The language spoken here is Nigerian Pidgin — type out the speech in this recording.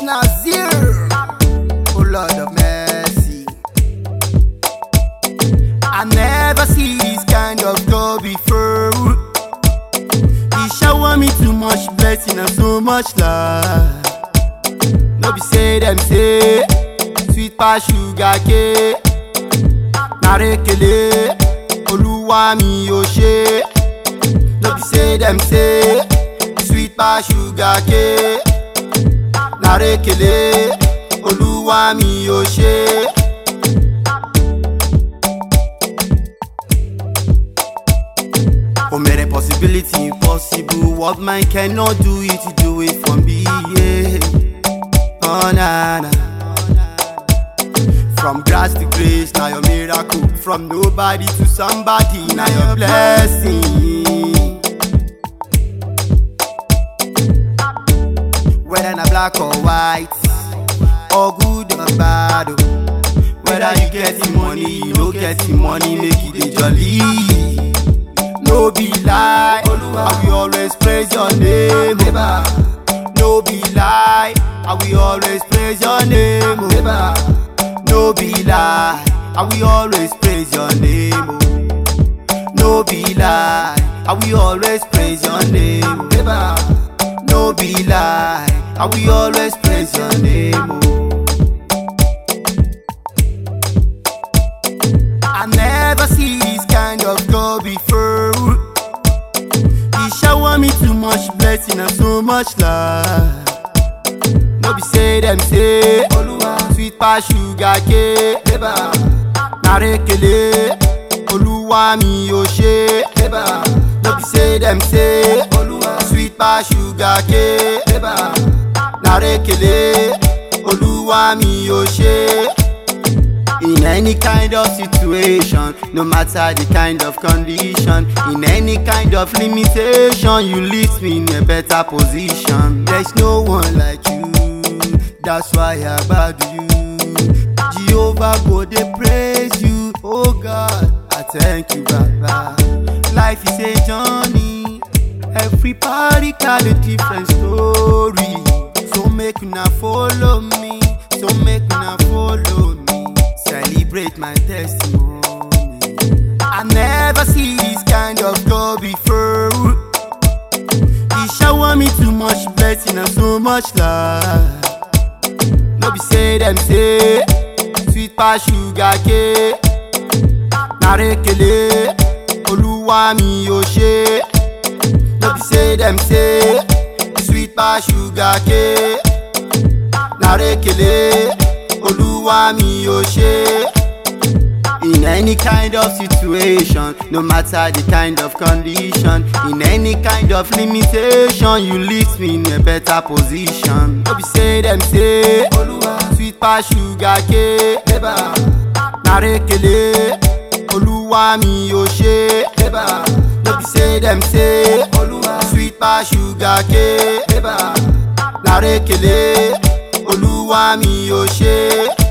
Nazir. Oh Lord of mercy. I never see this kind of God before. He shower me too much blessing and so much love. No be say them say sweet pass sugar cane. Narekele, Oluwa mi o ṣe. No be say them say sweet pass sugar cane. Narekele, Oluwa mi o ṣe. Oh, made a possibility impossible. What man cannot do it, you do it for me. Yeah. Oh, na, na. From grass to grace, now your miracle. From nobody to somebody, now your blessing. Whether na black or white, or good or bad. oh. Whether you getting money, you no getting money, make it dey jolly. No be lie, I will always praise your name. oh. No be lie, I will always praise your name. oh. No be lie, I will always praise your name. oh. No be lie, I will always praise your name. oh. No be lie, I will always praise your name. oh. I never see this kind of God before. He shower me too much blessing and so much love. No be say them say Oluwa sweet pass sugar cane. Narekele, Oluwa mi o ṣe. No be say them say Oluwa sweet pass sugar cane. Narekele, Oluwa mi o ṣe. In any kind of situation, no matter the kind of condition, in any kind of limitation, you lift me in a better position. There's no one like you, that's why I bow to you. Jehovah go they praise you, oh God, I thank you, Baba. Life is a journey, everybody got a different story. So make una follow me, so make una follow me. Celebrate my testimony. I never see this kind of God before. He shower me too much blessing and so much love. No be say them say sweet pass sugar cane. Narekele, Oluwa mi o ṣe. No be say them say sweet pass sugar cane. Narekele, Oluwa mi o ṣe. In any kind of situation, no matter the kind of condition, in any kind of limitation, you lift me in a better position. No be say them say, Oluwa sweet pass sugar cane. Narekele, Oluwa mi o ṣe. No be say them say, Oluwa sweet pass sugar cane. Narekele, Oluwa mi o ṣe.